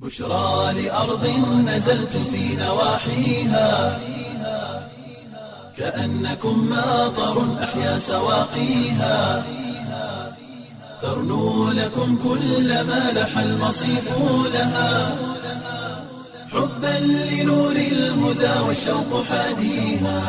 بشرى لأرض نزلت في نواحيها كأنكم ماطر أحيا سواقيها ترنو لكم كل ما لح المصيف لها حبا لنور الهدى والشوق حاديها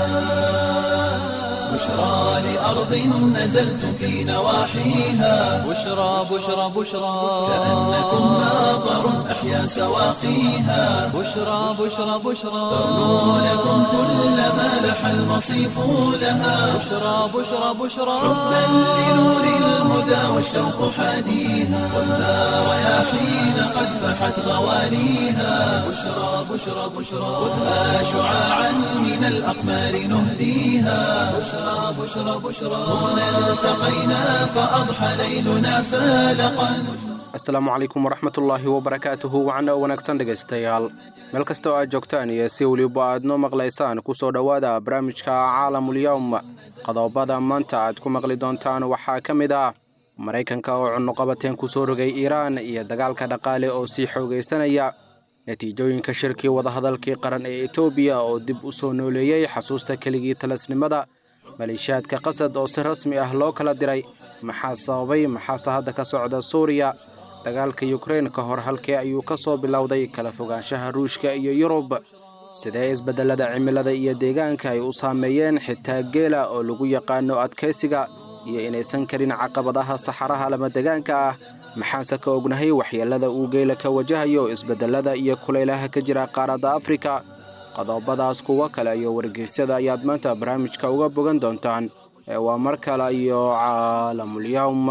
بشرى لأرض نزلت في نواحيها بشرى بشرى بشرى كأنكم ماطر أحيا سواقيها بشرى بشرى بشرى ترنو لكم كل ما لح المصيف لها بشرى بشرى بشرى حبا لنور الهدى والشوق حاديها والنار رياحين قد فحت غوانيها بشرى بشرى بشرى خذها شعاعا من الأقمار نهديها بشرى بشرى بشرى هنا التقينا فأضحى ليلنا فالقا asalaamu calaykum waraxmatullaahi wabarakaatuhu wacna wanaagsan dhegaystayaal meel kasta oo aad joogtaan iyo si weliba aad noo maqlaysaan ku soo dhowaada barnaamijka caalamulyowm qodobada maanta aad ku maqli doontaan waxaa ka mid ah maraykanka oo cunnuqabateen ku soo rogay iiraan iyo dagaalka dhaqaale oo sii xoogaysanaya natiijooyinka shirkii wadahadalkii qaran ee etoobiya oo dib u soo nooleeyey xasuusta keligii talasnimada maleeshiyaadka qasad oo si rasmi ah loo kala diray maxaa sababay maxaase hadda ka socda suuriya dagaalka yukrein ka hor halkee ayuu ka soo bilowday kala fogaanshaha ruushka iyo yurub sidee isbeddelada cimilada iyo deegaanka ay u saameeyeen xitaa geela oo lagu yaqaano adkaysiga iyo inaysan karin caqabadaha saxaraha lama degaanka ah maxaase ka ognahay waxyeellada uu geela ka wajahayo isbeddelada iyo kulaylaha ka jira qaaradda afrika qodobadaas kuwo kale iyo wargeysyada ayaad maanta barnaamijka uga bogan doontaan ee waa mar kale iyo caalamulyowm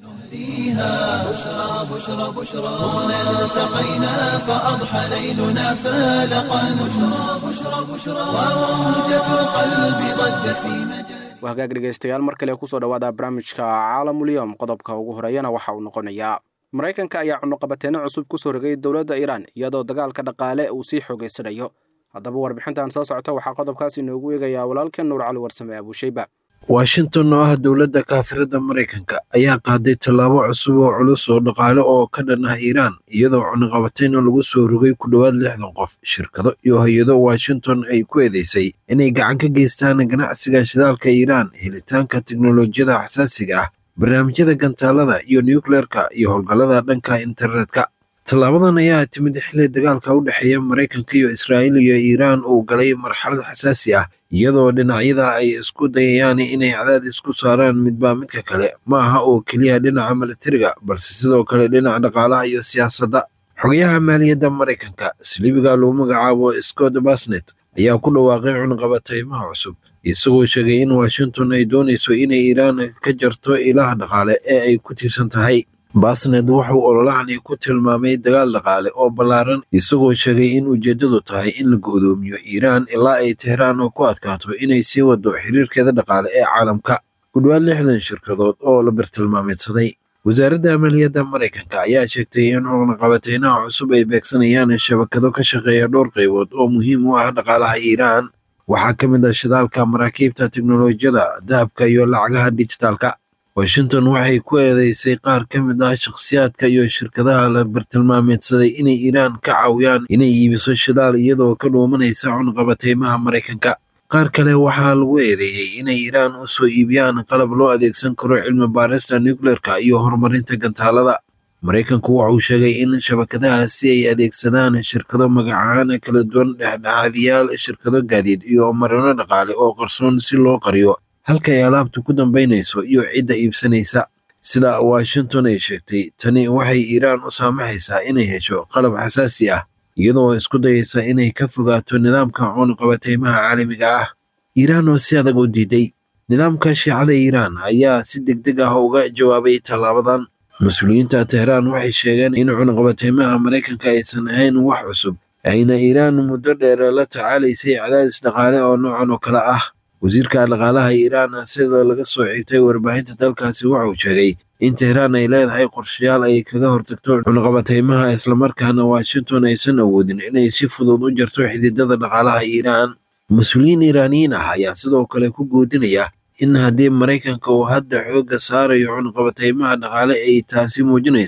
بشرى بشرى بشرى هنا التقينا فأضحى ليلنا فالقا بشرى بشرى بشرى وموجة القلب ضجت في مجال waa hagaag dhegaystayaal mar kale kusoo dhowaada barnaamijka caalamulyowm qodobka ugu horeeyana waxa uu noqonayaa maraykanka ayaa cunuqabateeno cusub ku soo rogay dowladda iiraan iyadoo dagaalka dhaqaale uu sii xoogaysanayo haddaba warbixintan soo socota waxaa qodobkaas inoogu eegayaa walaalkeen nuur cali warsame abuushayba washington oo ah dowladda kaafirada maraykanka ayaa qaaday tallaabo cusub oo culus oo dhaqaale oo ka dhan ah iiraan iyadoo cunuqabateyn lagu soo rogay ku dhowaad lixdan qof shirkado iyo hay-ado washington ay ku eedeysay inay gacan ka geystaan ganacsiga shidaalka iiraan helitaanka teknolojiyada xasaasiga ah barnaamijyada gantaalada iyo nukleerka iyo howlgallada dhanka internetka tallaabadan ayaa timid xilli dagaalka u dhexeeya maraykanka iyo israa'iil iyo iiraan uu galay marxalad xasaasi ah iyadoo dhinacyada ay isku dayayaan inay cadaadis ku saaraan midba midka kale ma aha oo keliya dhinaca milatariga balse sidoo kale dhinaca dhaqaalaha iyo siyaasadda xogayaha maaliyadda maraykanka silibiga lagu magacaabo scott basnet ayaa ku dhawaaqay cunqabateymaha cusub isagoo sheegay in washington ay doonayso inay iiraan ka jarto ilaha dhaqaale ee ay ku tiirsan tahay basnet wuxuu ololahani ku tilmaamay dagaal dhaqaale oo ballaaran isagoo sheegay in ujeeddadu tahay in la go'doomiyo iiraan ilaa ay tehraan ku adkaato inay sii wado xiriirkeeda dhaqaale ee caalamka ku dhowaad lixdan shirkadood oo la bartilmaameedsaday wasaaradda amaliyadda maraykanka ayaa sheegtay in cunaqabateynaha cusub ay beegsanayaan shabakado ka shaqeeya dhowr qaybood oo muhiim u ah dhaqaalaha iiraan waxaa ka mid ah shidaalka maraakiibta teknolojiyada dahabka iyo lacagaha dijitaalka washington waxay ku eedeysay qaar ka mid ah shakhsiyaadka iyo shirkadaha la bartilmaameedsaday inay iiraan ka caawiyaan inay iibiso shidaal iyadoo ka dhuumanaysa cunqabateymaha maraykanka qaar kale waxaa lagu eedeeyey inay iiraan u soo iibiyaan qalab loo adeegsan karo cilmi baarista nukleerka iyo horumarinta gantaalada maraykanku wuxuu sheegay in shabakadahaasi ay adeegsadaan shirkado magacahaan kala duwan dhexdhexaadiyaal shirkado gaadiid iyo marino dhaqaale oo qarsoon si loo qariyo halka ay alaabtu ku dambaynayso iyo cidda iibsanaysa sida washington ay sheegtay tani waxay iiraan u saamaxaysaa inay hesho qalab xasaasi ah iyadoo isku dayaysa inay ka fogaato nidaamka cunqabateymaha caalamiga ah iiraan oo si adag u diiday nidaamka shiicada iiraan ayaa si degdeg ah uga jawaabay tallaabadan mas-uuliyiinta tehraan waxay sheegeen in cunqabateymaha maraykanka aysan ahayn wax cusub ayna iiraan muddo dheer la tacaalaysay cadaadis dhaqaale oo noocan oo kale ah wasiirka dhaqaalaha iiraan sida laga soo xigtay warbaahinta dalkaasi wuxuu sheegay in tehraan ay leedahay qorshayaal ay kaga hortagto cunqabateymaha islamarkaana washington aysan awoodin inay si fudud u jarto xididada dhaqaalaha iiraan mas-uuliyiin iiraaniyiin ah ayaa sidoo kale ku goodinaya in haddii maraykanka uu hadda xoogga saarayo cunqabateymaha dhaqaale ay taasi muujinaysaa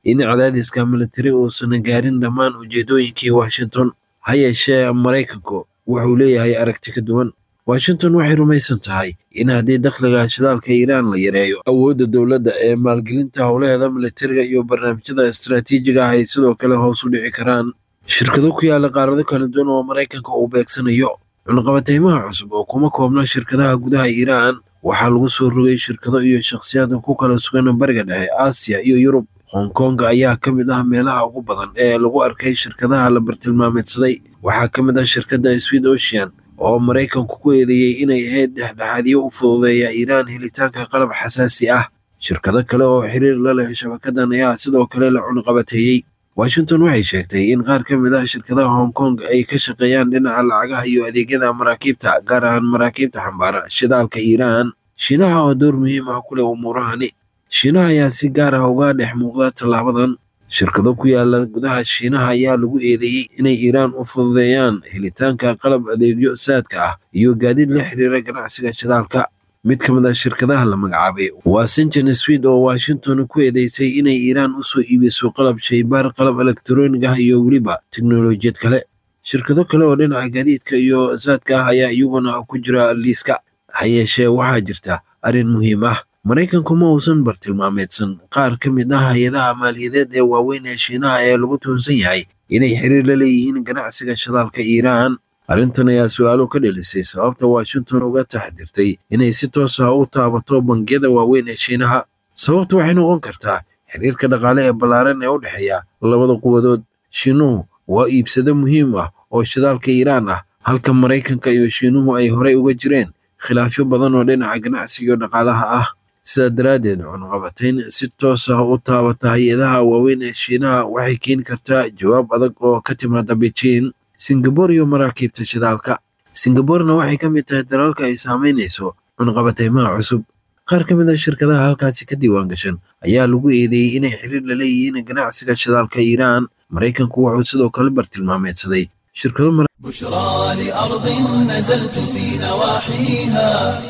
in cadaadiska militari uusan gaarin dhammaan ujeedooyinkii washington ha yeeshee maraykanku wuxuu leeyahay aragti ka duwan washington waxay rumaysan tahay in haddii dakhliga shidaalka iiraan la yareeyo awoodda dowladda ee maalgelinta howlaheeda militariga iyo barnaamijyada istaraatiijiga ah ay sidoo kale hoos u dhici karaan shirkado ku yaala qaarado kala duwan oo maraykanka uu beegsanayo cunqabateymaha cusub oo kuma koobna shirkadaha gudaha iiraan waxaa lagu soo rogay shirkado iyo shakhsiyaadka ku kala sugan bariga dhexe aasiya iyo yurub hong kong ayaa ka mid ah meelaha ugu badan ee lagu arkay shirkadaha la bartilmaameedsaday waxaa ka mid ah shirkadda swed ocean oo maraykanku ku eedeeyey inay ahayd dhexdhexaadyo u fududeeya iiraan helitaanka qalab xasaasi ah shirkado kale oo xiriir la leh shabakadan ayaa sidoo kale la cunqabateeyey washington waxay sheegtay in qaar ka mid ah shirkadaha hong kong ay ka shaqeeyaan dhinaca lacagaha iyo adeegyada maraakiibta gaar ahaan maraakiibta xambaara shidaalka iiraan shiinaha oo door muhiim ah ku leh umuurahani shiinaha ayaa si gaar ah uga dhex muuqda tallaabadan shirkado ku yaala gudaha shiinaha ayaa lagu eedeeyey inay iiraan u fududeeyaan helitaanka qalab adeegyo saadka ah iyo gaadiid la xiriira ganacsiga shidaalka mid ka mid ah shirkadaha la magacaabay waa senjan swed oo washington ku eedeysay inay iiraan u soo iibiso qalab shaybaar qalab elektaroonig ah iyo weliba teknolojiyad kale shirkado kale oo dhinaca gaadiidka iyo saadka ah ayaa iyaguna ku jira liiska ha yeeshee waxaa jirta arrin muhiim ah maraykanku ma uusan bartilmaameedsan qaar ka mid ah hay-adaha maaliyadeed ee waaweyn ee shiinaha ee lagu tuhunsan yahay inay xiriir la leeyihiin ganacsiga shidaalka iiraan arrintan ayaa su-aalo ka dhelisay sababta washington uga taxdirtay inay si toos ah u taabato bangiyada waaweyn ee shiinaha sababtu waxay noqon kartaa xiriirka dhaqaale ee ballaaran ee u dhexeeya labada quwadood shiinuhu waa iibsado muhiim ah oo shidaalka iiraan ah halka maraykanka iyo shiinuhu ay horey uga jireen khilaafyo badan oo dhinaca ganacsiga iyo dhaqaalaha ah sidaa daraaddeed cunqabatayn si toos ah u taabata hay-adaha waaweyn ee shiinaha waxay keeni kartaa jawaab adag oo ka timaada beijing singabore iyo maraakiibta shidaalka singaborena waxay ka mid tahay dalalka ay saamaynayso cunqabateymaha cusub qaar ka mid a shirkadaha halkaasi ka diiwaan gashan ayaa lagu eedeeyey inay xiriir la leeyihiin ganacsiga shidaalka iiraan maraykanku wuxuu sidoo kale bartilmaameedsaday shirkado بشرى لأرض نزلت في نواحيها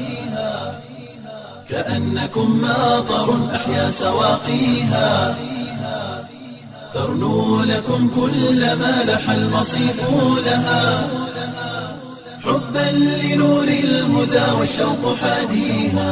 كأنكم ماطر أحيا سواقيها ترنو لكم كل ما لح المصيف لها حبا لنور الهدى والشوق حاديها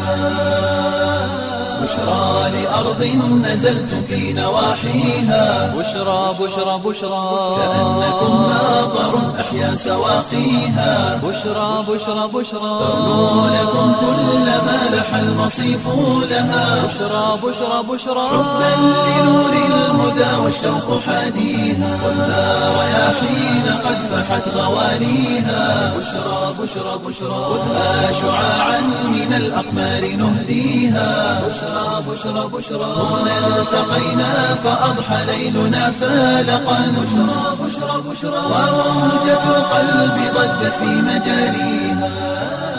بشرى لأرض نزلت في نواحيها بشرى بشرى بشرى كأنكم ماطر أحيا سواقيها بشرى بشرى بشرى ترنو لكم كل ما لح المصيف لها بشرى بشرى بشرى حبا لنور الهدى والشوق حاديها والنار رياحين قد فحت غوانيها بشرى بشرى بشرى خذها شعاعا من الأقمار نهديها بشرى بشرى بشرى هنا التقينا فأضحى ليلنا فالقا بشرى بشرى بشرى وموجة القلب ضجت في مجاريها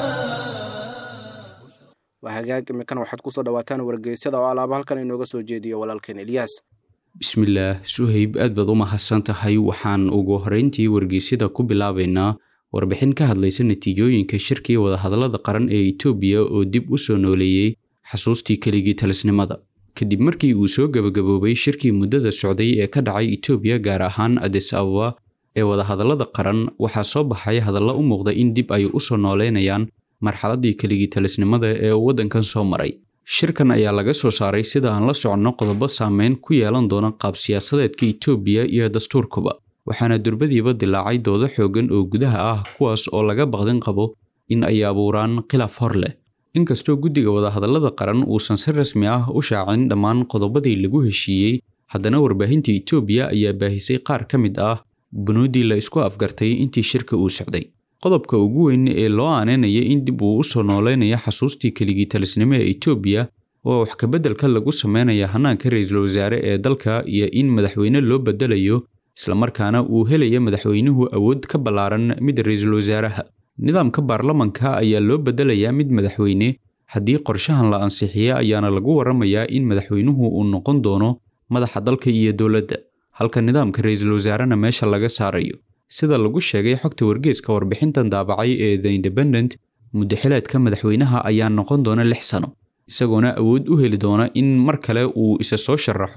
waa hagaag imikan waxaad kusoo dhawaataan wargeysyada oo alaaba halkan inooga soo jeediyo walaalkeen elyaas bismillaah suhayb aad baad u mahadsan tahay waxaan ugu horrayntii wargeysyada ku bilaabaynaa warbixin ka hadlaysa natiijooyinka shirkii wadahadallada qaran ee itoobiya oo dib u soo nooleeyey xasuustii keligii talisnimada kadib markii uu soo gebagaboobay shirkii muddada socday ee ka dhacay itoobiya gaar ahaan adis ababa ee wadahadallada qaran waxaa soo baxay hadallo u muuqda in dib ay u soo nooleynayaan marxaladdii keligii talisnimada ee uu waddankan soo maray shirkan ayaa laga soo saaray sida aan la soconno qodobo saameyn ku yeelan doona qaab siyaasadeedka itoobiya iyo dastuurkuba waxaana durbadiiba dilaacay doodo xooggan oo gudaha ah kuwaas oo laga baqdin qabo in ay abuuraan khilaaf hor leh inkastoo guddiga wadahadallada qaran uusan si rasmi ah u shaacin dhammaan qodobadii lagu heshiiyey haddana warbaahinta itoobiya ayaa baahisay qaar ka mid ah bunuuddii la isku afgartay intii shirka uu socday qodobka ugu weyn ee loo aaneynaya in dib uu u soo nooleynaya xasuustii keligii talisnimo ee itoobiya oo wax kabeddelka lagu sameynaya hannaanka ra-iisul wasaare ee dalka iyo in madaxweyne loo bedelayo islamarkaana uu helaya madaxweynuhu awood ka ballaaran mid ra-iisul wasaaraha nidaamka baarlamanka ayaa loo beddelayaa mid madaxweyne haddii qorshahan la ansixiya ayaana lagu warramayaa in madaxweynuhu uu noqon doono madaxa dalka iyo dowladda halka nidaamka ra-iisul wasaarena meesha laga saarayo sida lagu sheegay xogta wargeeska warbixintan daabacay ee the independent muddaxileedka madaxweynaha ayaa noqon doona lix sano isagoona awood u heli doona in mar kale uu isa soo sharaxo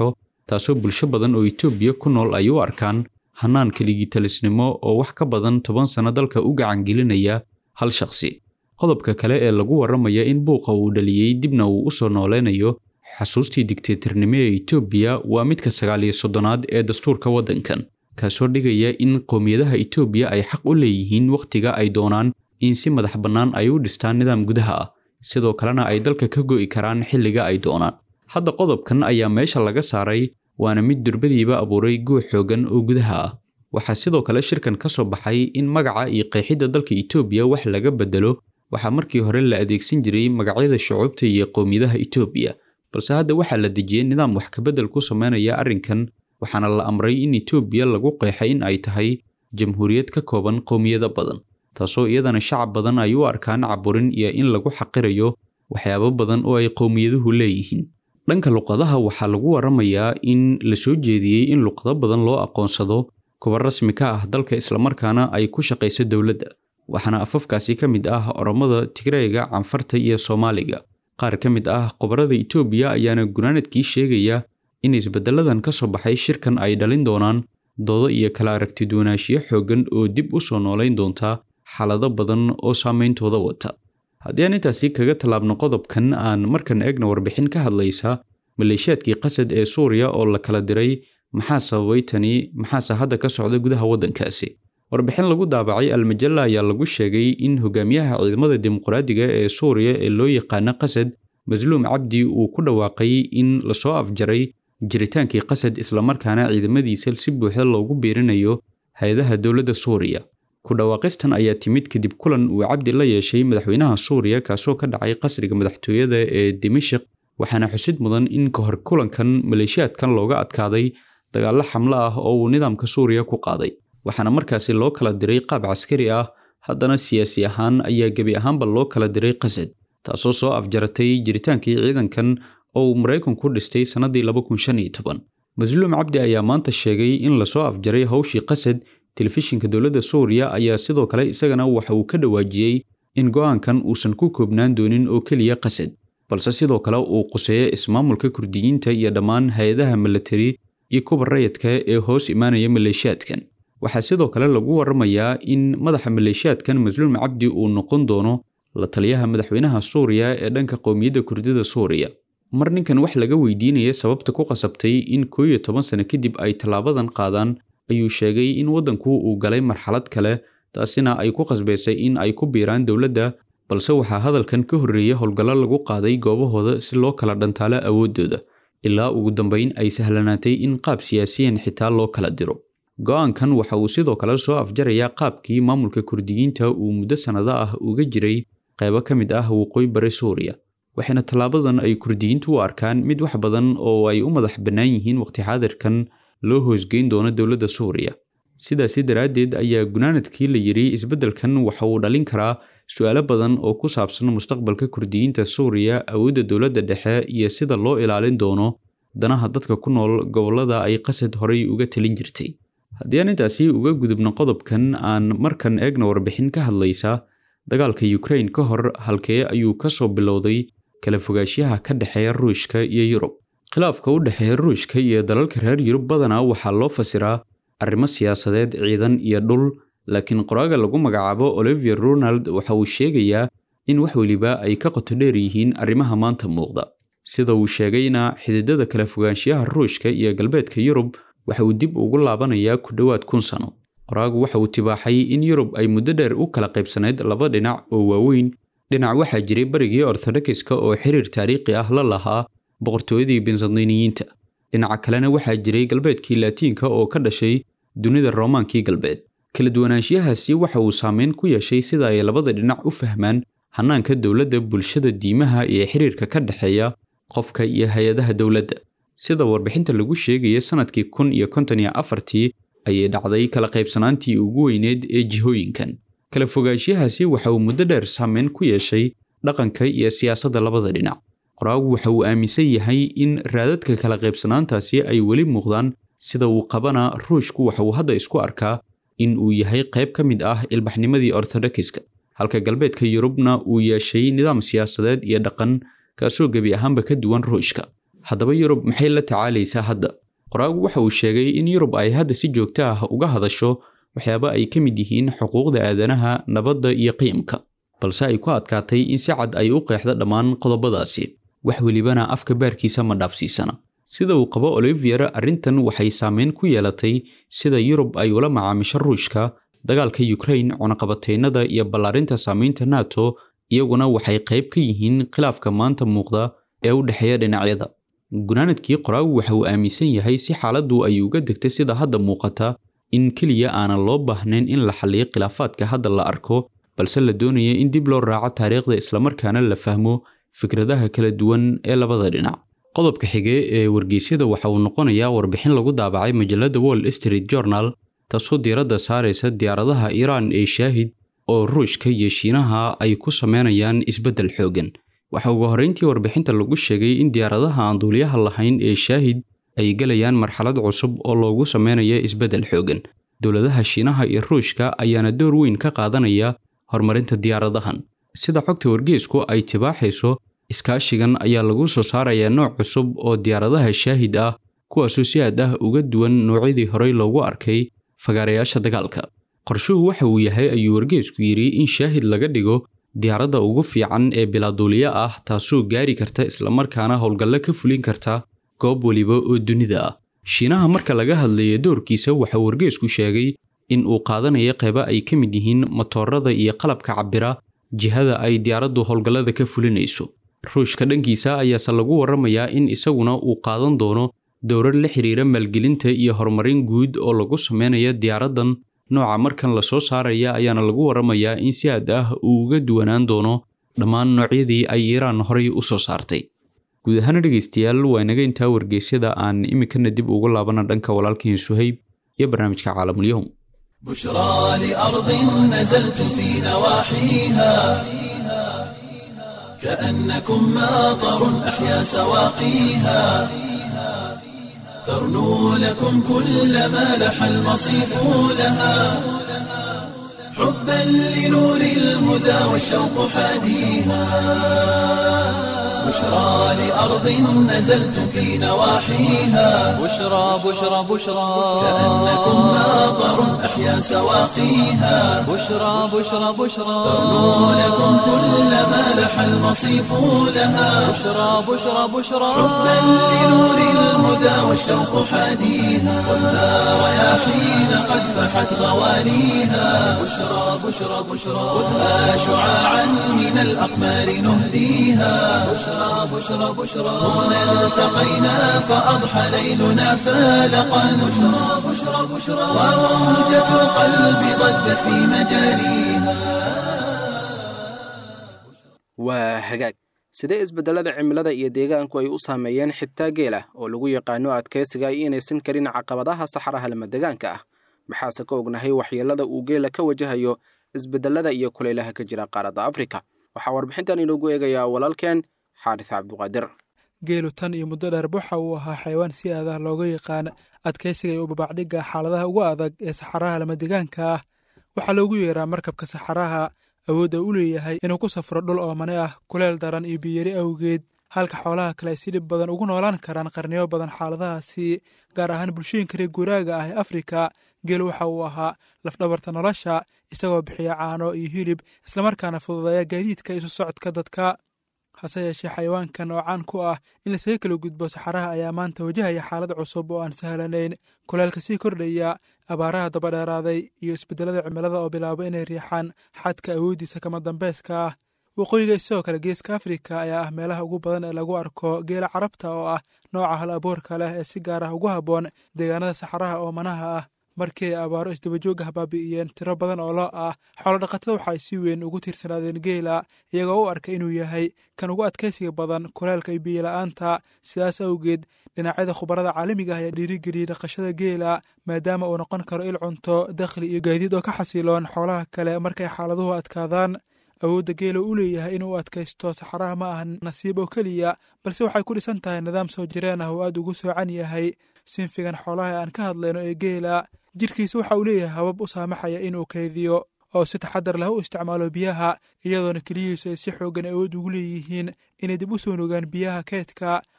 taasoo bulsho badan oo itoobiya ku nool ay u arkaan hannaan keligitalisnimo oo wax ka badan toban sano dalka u gacangelinaya hal shaqsi qodobka kale ee lagu warramaya in buuqa uu dhaliyey dibna uu u soo nooleynayo xasuustii digteetarnimo ee itoobiya waa midka sagaal iyo soddonaad ee dastuurka waddankan kaasoo dhigaya in qowmiyadaha itoobiya ay xaq u leeyihiin wakhtiga ay doonaan in si madax bannaan ay u dhistaan nidaam gudaha ah sidoo kalena ay dalka ka go'i karaan xilliga ay doonaan hadda qodobkan ayaa meesha laga saaray waana mid durbadiiba abuuray guux xooggan oo gudaha ah waxaa sidoo kale shirkan ka soo baxay in magaca iyo qeexidda dalka itoobiya wax laga bedelo waxaa markii hore la adeegsan jiray magacyada shucuubta iyo qowmiyadaha itoobiya balse hadda waxaa la dejiyey nidaam wax kabedel ku sameynaya arrinkan waxaana la amray in itoobiya lagu qeexay in ay tahay jamhuuriyad ka kooban qowmiyado badan taasoo iyadana shacab badan ay u arkaan caburin iyo in lagu xaqirayo waxyaabo badan oo ay qowmiyaduhu leeyihiin dhanka luqadaha waxaa lagu warramayaa in la soo jeediyey in luqado badan loo aqoonsado kuwa rasmi ka ah dalka islamarkaana ay ku shaqayso dowladda waxaana afafkaasi ka mid ah oromada tigreega canfarta iyo soomaaliga qaar ka mid ah khubarada itoobiya ayaana gunaanadkii sheegaya in isbeddeladan ka soo baxay shirkan ay dhalin doonaan doodo iyo kala aragtiduwanaanshiyo xooggan oo dib u soo noolayn doonta xaalado badan oo saameyntooda wata haddii aan intaasi kaga tallaabno qodobkan aan markan eegna warbixin ka hadlaysa maleeshiyaadkii qasad ee suuriya oo la kala diray maxaa sababay tani maxaase hadda ka socda gudaha waddankaasi warbixin lagu daabacay almajalla ayaa lagu sheegay in hogaamiyaha ciidamada dimuqraadiga ee suuriya ee loo yaqaano qasad masluum cabdi uu ku dhawaaqay in lasoo afjaray jiritaankii qasad islamarkaana ciidamadiisa si buuxda loogu biirinayo hay-adaha dowladda suuriya ku dhawaaqistan ayaa timid kadib kulan uu cabdi la yeeshay madaxweynaha suuriya kaasoo ka dhacay qasriga madaxtooyada ee dimashik waxaana xusid mudan in ka hor kulankan maleeshiyaadkan looga adkaaday dagaallo xamlo ah oo uu nidaamka suuriya ku qaaday waxaana markaasi loo kala diray qaab caskari ah haddana siyaasi ahaan ayaa gebi ahaanba loo kala diray qasad taasoo soo afjaratay jiritaankii ciidankan oo uu maraykanku dhistay sannaddii masluum cabdi ayaa maanta sheegay in lasoo afjaray hawshii qasad telefishinka dowladda suuriya ayaa sidoo kale isagana waxa uu ka dhawaajiyey in go'aankan uusan ku koobnaan doonin oo keliya qasad balse sidoo kale uu quseeyo ismaamulka kurdiyiinta iyo dhammaan hay-adaha milatari iyo kuwa rayadka ee hoos imaanaya maleeshiyaadkan waxaa sidoo kale lagu warramayaa in madaxa maleeshiyaadkan masluum cabdi uu noqon doono la taliyaha madaxweynaha suuriya ee dhanka qowmiyadda kurdida suuriya mar ninkan wax laga weydiinaya sababta ku qasabtay in koo iyo toban sano kadib ay tallaabadan qaadaan ayuu sheegay in waddanku uu galay marxalad kale taasina ay ku qasbaysay in ay ku biiraan dowladda balse waxaa hadalkan ka horreeya howlgallo lagu qaaday goobahooda si loo kala dhantaalo awooddooda ilaa ugu dambayn ay sahlanaatay in qaab siyaasiyan xitaa loo kala diro go'aankan waxa uu sidoo kale soo afjarayaa qaabkii maamulka kurdiyiinta uu muddo sannado ah uga jiray qaybo ka mid ah waqooyi bari suuriya waxayna tallaabadan ay kurdiyiintu u arkaan mid wax badan oo ay u madax bannaan yihiin waqti xaadirkan loo hoosgeyn doono dowladda suuriya sidaasi daraaddeed ayaa gunaanadkii la yidhi isbeddelkan waxa uu dhalin karaa su'aalo badan oo ku saabsan mustaqbalka kurdiyiinta suuriya awoodda dowladda dhexe iyo sida loo ilaalin doono danaha dadka ku nool gobollada ay qasad horay uga talin jirtay haddii aan intaasi uga gudubno qodobkan aan markan eegna warbixin ka hadlaysa dagaalka ukrain ka hor halkee ayuu ka soo bilowday kala fogaanshiyaha ka dhexeeya ruushka iyo yurub khilaafka u dhexeeya ruushka iyo dalalka reer yurub badanaa waxaa loo fasiraa arrimo siyaasadeed ciidan iyo dhul laakiin qoraaga lagu magacaabo olivier ronald waxa uu sheegayaa in wax weliba ay ka qoto dheer yihiin arrimaha maanta muuqda sida uu sheegayna xididada kala fogaanshiyaha ruushka iyo galbeedka yurub waxa uu dib ugu laabanayaa ku dhowaad kun sano qoraagu waxa uu tibaaxay in yurub ay muddo dheer u kala qaybsanayd laba dhinac oo waaweyn dhinac waxaa jiray barigii orthodokiska oo xiriir taariikhi ah la lahaa boqortooyadii bensandiniyiinta dhinaca kalena waxaa jiray galbeedkii laatiinka oo ka dhashay dunida roomaankii galbeed kala duwanaanshiyahaasi waxa uu saameyn ku yeeshay sida ay labada dhinac u fahmaan hannaanka dowladda bulshada diimaha iyo xiriirka ka dhexeeya qofka iyo hay-adaha dowladda sida warbixinta lagu sheegaya sanadkii kun iyo konton iyo afartii ayay dhacday kala qaybsanaantii ugu weyneed ee jihooyinkan kala fogaanshiyahaasi waxa uu muddo dheer saameyn ku yeeshay dhaqanka iyo siyaasadda labada dhinac qoraagu waxa uu aaminsan yahay in raadadka kala qaybsanaantaasi ay weli muuqdaan sida uu qabana ruushku waxa uu hadda isku arkaa in uu yahay qayb ka mid ah ilbaxnimadii orthodokiska halka galbeedka yurubna uu yeeshay nidaam siyaasadeed iyo dhaqan kaasoo gebi ahaanba ka duwan ruushka haddaba yurub maxay la tacaalaysaa hadda qoraagu waxa uu sheegay in yurub ay hadda si joogto ah uga hadasho waxyaabo ay ka mid yihiin xuquuqda aadanaha nabadda iyo qiimka balse ay ku adkaatay in si cad ay u qeexdo dhammaan qodobadaasi wax welibana afka baarkiisa ma dhaafsiisana sida uu qabo olivier arrintan waxay saameyn ku yeelatay sida yurub ay ula macaamisho ruushka dagaalka ukrain cunaqabateynada iyo ballaarinta saamaynta nato iyaguna waxay qayb ka yihiin khilaafka maanta muuqda ee u dhexeeya dhinacyada gunaanadkii qoraagu waxa uu aaminsan yahay si xaaladdu ay uga degtay sida hadda muuqata in keliya aanan loo baahnayn in la xalliyo khilaafaadka hadda la arko balse la doonaya in dib loo raaco taariikhda islamarkaana la fahmo fikradaha kala duwan ee labada dhinac qodobka xige ee wargeysyada waxa uu noqonayaa warbixin lagu daabacay majalada wall street journal taasoo diiradda saaraysa diyaaradaha iiraan ee shaahid oo ruushka iyo shiinaha ay ku sameynayaan isbeddel xooggan waxaa ugu horreyntii warbixinta lagu sheegay in diyaaradaha aan duuliyaha lahayn ee shaahid ay gelayaan marxalad cusub oo loogu sameynaya isbeddel xooggan dowladaha shiinaha iyo ruushka ayaana door weyn ka qaadanaya horumarinta diyaaradahan sida xogta wargeesku ay tibaaxayso iskaashigan ayaa lagu soo saarayaa nooc cusub oo diyaaradaha shaahid ah kuwaasoo si aad ah uga duwan noocyadii horey loogu arkay fagaarayaasha dagaalka qorshuhu waxa uu yahay ayuu wargeesku yidhi in shaahid laga dhigo diyaaradda ugu fiican ee bilaaduuliyo ah taasoo gaari karta islamarkaana howlgallo ka fulin karta goob weliba oo dunida ah shiinaha marka laga hadlaya doorkiisa waxa wargeesku sheegay in uu qaadanayo qaybo ay ka mid yihiin matoorada iyo qalabka cabbira jihada ay diyaaraddu howlgallada ka fulinayso ruushka dhankiisa ayaase lagu warramayaa in isaguna uu qaadan doono dowrar la xiriira maalgelinta iyo horumarin guud oo lagu sameynayo diyaaraddan nooca markan la soo saaraya ayaana lagu warramayaa in si aad ah uu uga duwanaan doono dhammaan noocyadii ay iiraan horay u soo saartay guud ahaana dhegaystayaal waa inaga intaa wargeysyada aan iminkana dib ugu laabana dhanka walaalkeen suhayb iyo barnaamijka caalamulyohum بشرى لأرض نزلت في نواحيها كأنكم ماطر أحيا سواقيها ترنو لكم كل ما لح المصيف لها حبا لنور الهدى والشوق حاديها بشرى لأرض نزلت في نواحيها بشرى بشرى بشرى كأنكم ماطر أحيا سواقيها بشرى بشرى بشرى ترنو لكم كل ما لح المصيف لها بشرى بشرى بشرى حبا لنور الهدى والشوق حاديها والنار رياحين قد فحت غوانيها بشرى بشرى بشرى خذها شعاعا من الأقمار نهديها بشرى بشرى بشرى هنا التقينا فأضحى ليلنا فالقا بشرى بشرى بشرى وروجة القلب ضجت في مجاريها waa hagaag sidee isbeddelada cimilada iyo deegaanku ay u saameeyeen xitaa geela oo lagu yaqaano adkaysiga iyo inaysan karin caqabadaha saxaraha lamadegaanka ah maxaase ka ognahay waxyeelada uu geela ka wajahayo isbeddelada iyo kulaylaha ka jira qaaradda afrika waxaa warbixintan inoogu eegayaa walaalkeen xaaris cabduqaadir geelu tan iyo muddo dheer waxa uu ahaa xayawaan si aadah looga yaqaan adkaysiga iyo ubabacdhigga xaaladaha ugu adag ee saxaraha lamadegaanka ah waxaa loogu yeeraa markabka saxaraha awoodda u leeyahay inuu ku safro dhul oomane ah kuleel daran iyo biyari awgeed halka xoolaha kale ay si dhib badan ugu noolaan karaan qarniyo badan xaaladahaasi gaar ahaan bulshooyinka reer guuraaga ah ee afrika geel waxa uu ahaa lafdhabarta nolosha isagoo bixiya caano iyo hilib islamarkaana fududeeya gaadiidka isu socodka dadka hase yeeshee xayawaankan oo caan ku ah in lasaga kala gudbo saxaraha ayaa maanta wajahaya xaalad cusub oo aan sahlanayn kuleelka sii kordhaya abaaraha dabadheeraaday iyo isbeddelada cimilada oo bilaaba inay riixaan xadka awooddiisa kama dambayska ah waqooyiga sidoo kale geeska afrika ayaa ah meelaha ugu badan ee lagu arko geela carabta oo ah nooca hal abuurka leh ee si gaar ah ugu habboon deegaanada saxaraha oo manaha ah markii ay abaaro isdabajoogah baabi'iyeen tiro badan oo lo ah xoolodhaqatada waxa ay si weyn ugu tiirsanaadeen geela iyagoo u arka inuu yahay kan ugu adkaysiga badan kuleelka iyo biyola'aanta sidaas awgeed dhinacyada khubarada caalamiga ah ayaa dhiirigeliyey dhaqashada geela maadaama uu noqon karo il cunto dakhli iyo gaadiid oo ka xasiloon xoolaha kale markay xaaladuhu adkaadaan awoodda geela u leeyahay inuu adkaysto saxaraha ma ahan nasiib oo keliya balse waxay ku dhisan tahay nidaam soo jireen ah oo aad ugu soocan yahay sinfigan xoolaha aan ka hadlayno ee geela jirkiisa waxa uu leeyahay habab u saamaxaya inuu kaydiyo oo si taxadar leh u isticmaalo biyaha iyadoona keliyihiisu ay si xooggan awood ugu leeyihiin inay dib u soo nugaan biyaha keydka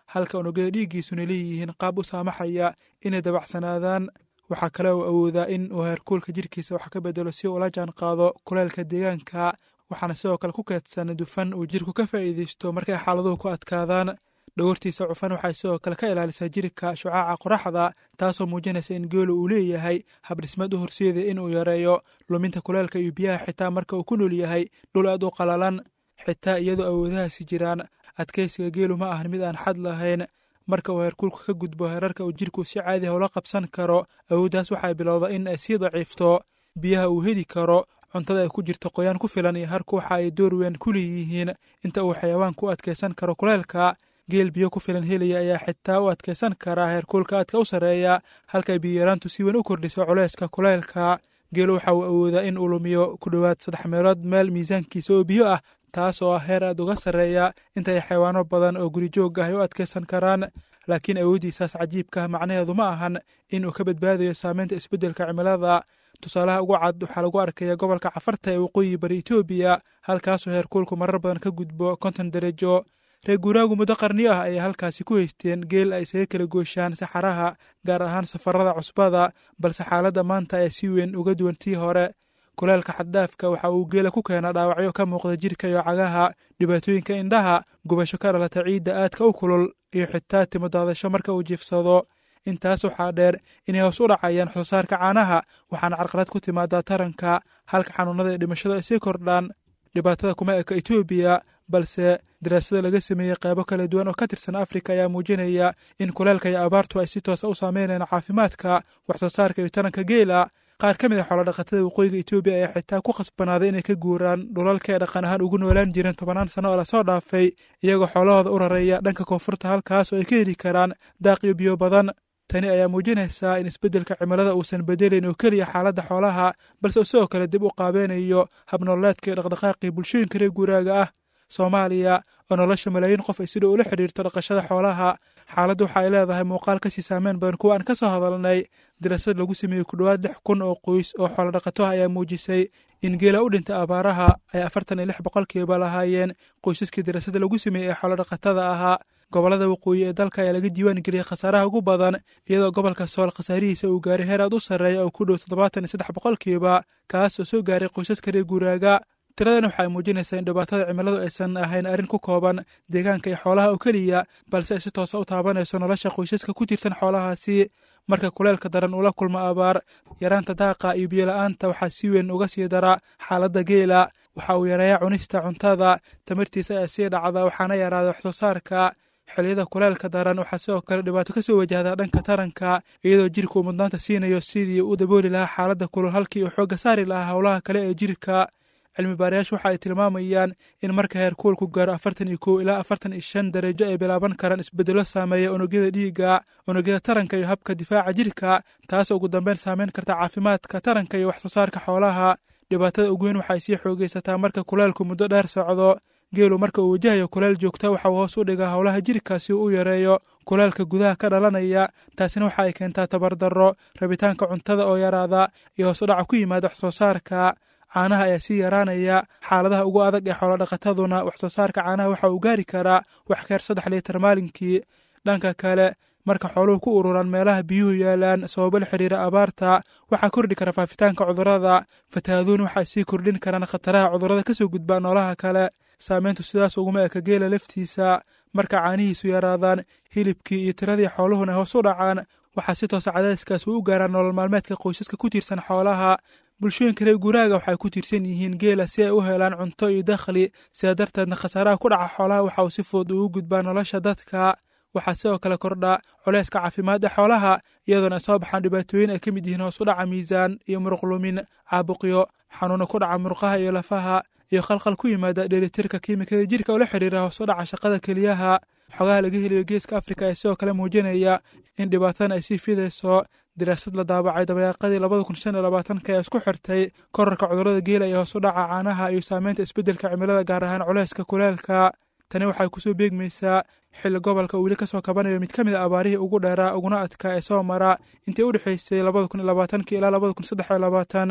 halka unugyada dhiiggiisuna leeyihiin qaab u saamaxaya inay dabacsanaadaan waxaa kale uu awoodaa in uu heerkuulka jirkiisa wax ka bedelo si uu la jaan qaado kuleylka deegaanka waxaana sidoo kale ku keedsan dufan uu jirku ka faa'iidaysto markay xaaladuhu ku adkaadaan dhogortiisa cufan waxay sidoo kale ka ilaalisaa jirka shucaaca qoraxda taasoo muujinaysa in geelu uu leeyahay habdhismad u horseedaya inuu yareeyo luminta kuleelka iyo biyaha xitaa marka uu ku nool yahay dhul aad u qalalan xitaa iyadoo awoodahaasi jiraan adkaysiga geelu ma ahan mid aan xad lahayn marka uu heerkuulka ka gudbo heerarka uu jirku si caadi howla qabsan karo awooddaas waxay bilowda in ay sii daciifto biyaha uu heli karo cuntada ay ku jirto qoyaan ku filan iyo harku waxa ay door weyn ku leeyihiin inta uu xayawaanku u adkaysan karo kuleelka geel biyo ku filan helaya ayaa xitaa u adkaysan karaa heerkuulka aadka u sarreeya halka biyaraantu si weyn u kordhiso culayska kuleylka geelu waxa uu awoodaa in uu lumiyo ku dhowaad saddex meelood meel miisaankiisa oo biyo ah taas oo ah heer aad uga sarreeya inta ay xayawaano badan oo gurijoog ah ay u adkaysan karaan laakiin awooddiisaas cajiibka macnaheedu ma ahan in uu ka badbaadayo saameynta isbeddelka cimilada tusaalaha ugu cad waxaa lagu arkaya gobolka cafarta ee waqooyi bari etoobiya halkaasoo heerkuulku marar badan ka gudbo konton derejo reer guuraagu muddo qarniyo ah ayay halkaasi ku haysteen geel ay isaga kala gooshaan saxaraha gaar ahaan safarada cusbada balse xaaladda maanta ayaa si weyn uga duwan tii hore kuleelka xaddhaafka waxa uu geela ku keenaa dhaawacyo ka muuqda jirka iyo cagaha dhibaatooyinka indhaha gubasho ka dhalata ciidda aadka u kulul iyo xitaa timo daadasho marka uu jiifsado intaas waxaa dheer inay hoos u dhacayaan xusasaarka caanaha waxaana carqalad ku timaadaa taranka halka xanuunada iyo dhimashada ay sii kordhaan dhibaatada kuma eka etoobiya balse daraasada laga sameeyey qeybo kala duwan oo ka tirsan afrika ayaa muujinaya in kuleelka iyo abaartu ay si toosa u saameynayaan caafimaadka wax soo saarka iyo taranka geela qaar ka mid a xoolodhaqatada waqooyiga etoobiya ayaa xitaa ku khasbanaaday inay ka guuraan dhulalka ay dhaqan ahaan ugu noolaan jireen tobannaan sano oo lasoo dhaafay iyagoo xoolahooda u raraya dhanka koonfurta halkaas oo ay ka heli karaan daaq iyo biyo badan tani ayaa muujinaysaa in isbeddelka cimilada uusan bedelayn oo keliya xaaladda xoolaha balse uu sidoo kale dib u qaabeynayo habnololeedka iyo dhaqdhaqaaqii bulshooyinka reer guuraaga ah soomaaliya oo nolosha malaayiin qof ay sidha ula xidhiirto dhaqashada xoolaha xaaladdu waxa ay leedahay muuqaal kasii saameyn badan kuwa aan ka soo hadalnay daraasad lagu sameeyey ku dhowaad lix kun oo qoys oo xoolodhaqato ah ayaa muujisay in geela u dhintay abaaraha ay afartan iyo lix boqolkiiba lahaayeen qoysaskii daraasada lagu sameeyey ee xoolodhaqatada ahaa gobollada waqooyi ee dalka ayaa laga diiwaan geliyey khasaaraha ugu badan iyadoo gobolka sool khasaarihiisa uu gaaray heer aad u sarreeya oo ku dhow toddobaatan iyo saddex boqolkiiba kaas oo soo gaaray qoysaska reer guuraaga tiradan waxa ay muujinaysaa in dhibaatada cimiladu aysan ahayn arrin ku kooban deegaanka iyo xoolaha oo keliya balse ay si toosa u taabanayso nolosha qoysaska ku tirsan xoolahaasi marka kuleelka daran uu la kulmo abaar yaraanta daaqa iyo biyola'aanta waxaa si weyn uga sii dara xaaladda geela waxa uu yareeyaa cunista cuntada tamartiisa ayaa sii dhacda waxaana yaraada wax soo saarka xilliyada kuleelka daran waxaa sidoo kale dhibaato ka soo wajahdaa dhanka taranka iyadoo jirka uu mudnaanta siinayo sidii u dabooli lahaa xaaladda kulul halkii uu xoogga saari lahaa howlaha kale ee jirka cilmi baarayaashu waxa ay tilmaamayaan in marka heerkuulku gaaro afartan iyo kow ilaa afartan iyo shan darajo ay bilaaban karaan isbeddello saameeya unugyada dhiigga unugyada taranka iyo habka difaaca jirka taasoo ugu dambeyn saameyn karta caafimaadka taranka iyo wax soo saarka xoolaha dhibaatada ugu weyn waxay sii xoogaysataa marka kuleelku muddo dheer socdo geelu marka uu wajahayo kuleel joogta waxa uu hoos u dhigaa howlaha jirka si uu u yareeyo kuleelka gudaha ka dhalanaya taasina waxa ay keentaa tabardarro rabitaanka cuntada oo yaraada iyo hoos u dhaca ku yimaada wax soo saarka caanaha ayaa sii yaraanaya xaaladaha ugu adag ee xoolodhaqataduna wax soo saarka caanaha waxa uu gaari karaa wax keer saddex liitar maalinkii dhanka kale marka xooluhu ku ururaan meelaha biyuhu yaalaan sababo la xiriira abaarta waxaa kordhi kara faafitaanka cudurrada fatahaaduun waxay sii kordhin karaan khataraha cudurrada ka soo gudbaa noolaha kale saameyntu sidaas uguma eka geela laftiisa marka caanihiisu yaraadaan hilibkii iyo tiradii xooluhuna hoos u dhacaan waxaa si toosa cadayskaas uu u gaaraa nolol maalmeedka qoysaska ku tiirsan xoolaha bulshooyinka reer guuraaga waxay ku tiirsan yihiin geela si ay u helaan cunto iyo dakhli sidaa darteedna khasaaraha ku dhaca xoolaha waxa uu si fudud ugu gudbaa nolosha dadka waxaa sidoo kale kordha culayska caafimaad ee xoolaha iyadoona ay soo baxaan dhibaatooyin ay ka mid yihiin hoos u dhaca miisaan iyo muruqlumin caabuqyo xanuuno ku dhaca murqaha iyo lafaha iyo khalkhal ku yimaada dheelitirka kiimikada jirka oo la xiriira hoos u dhaca shaqada keliyaha xogaha laga heliyo geeska afrika ee sidoo kale muujinaya in dhibaatadan ay sii fidayso daraasad la daabacay dabayaaqadii labada kun shan iyo labaatanka ee isku xirtay korarka cudurrada geela iyo hoos u dhaca caanaha iyo saameynta isbeddelka cimilada gaar ahaan culayska kuleelka tani waxay kusoo beegmaysaa xilli gobolka uu weli ka soo kabanayo mid ka mid a abaarihii ugu dheeraa uguna adkaa ee soo mara intii u dhexaysay labada kun iyo labaatanki ilaa labada kun saddex iyo labaatan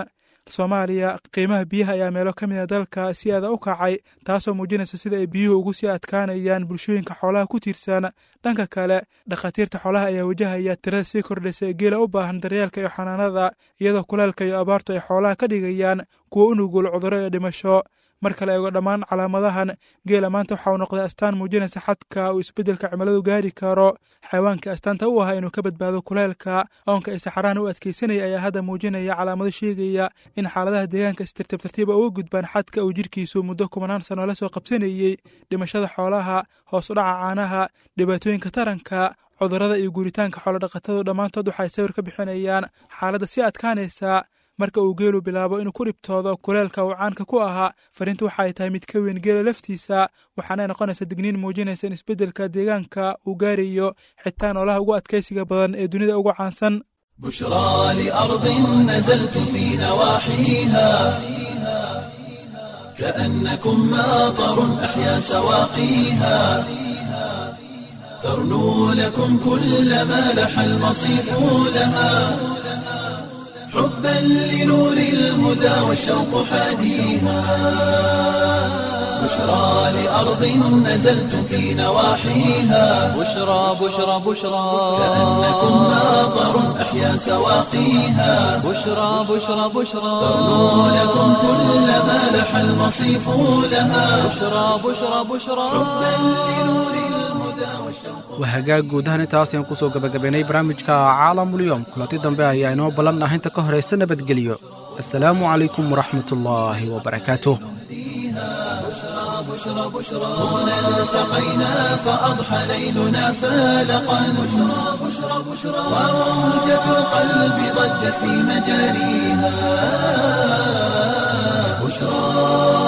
soomaaliya qiimaha biyaha ayaa meelo ka mid a dalka si aada u kacay taasoo muujinaysa sida ay biyuhu ugu sii adkaanayaan bulshooyinka xoolaha ku tiirsan dhanka kale dhakhaatiirta xoolaha ayaa wajahaya tirada sii kordhaysa ee geela u baahan daryeelka iyo xanaanada iyadoo kulaalka iyo abaartu ay xoolaha ka dhigayaan kuwa u nugul cudurro iyo dhimasho marka la eego dhammaan calaamadahan geela maanta waxa uu noqday astaan muujinaysa xadka uu isbeddelka cimiladu gaari karo xayawaanka astaanta u ahaa inuu ka badbaado kuleelka oonka ay saxarahan u adkaysanaya ayaa hadda muujinaya calaamado sheegaya in xaaladaha deegaanka si tartiib tartiiba uga gudbaan xadka uu jidhkiisu muddo kumanaan sano la soo qabsanayey dhimashada xoolaha hoos u dhaca caanaha dhibaatooyinka taranka cudurrada iyo guuritaanka xoolodhaqatadu dhammaantood waxay sawir ka bixinayaan xaaladda sii adkaanaysa marka uu geelu bilaabo inuu ku dhibtoodo kuleelka uu caanka ku ahaa fariintu waxa ay tahay mid ka weyn geela laftiisa waxaana noqonaysa digniin muujinaysa in isbeddelka deegaanka uu gaarayo xitaa noolaha ugu adkaysiga badan ee dunida ugu caansan بشرى لأرض نزلت في نواحيها كأنكم ماطر أحيا سواقيها ترنو لكم كل ما لح المصيف لها حبا لنور الهدى والشوق حاديها بشرى لأرض نزلت في نواحيها بشرى بشرى بشرى كأنكم ماطر أحيا سواقيها بشرى بشرى بشرى ترنو لكم كل ما لح المصيف لها بشرى بشرى بشرى waa hagaag guud ahaan intaas ayaan kusoo gabagabaynay barnaamijka caalamulyoom kulanti dambe ayaa inoo ballan ah inta ka horaysa nabadgelyo assalaamu calaykum waraxmatullaahi wabarakaatuh هنا التقينا فأضحى ليلنا فالقا بشرى بشرى بشرى وموجة القلب ضجت في مجاريها بشرى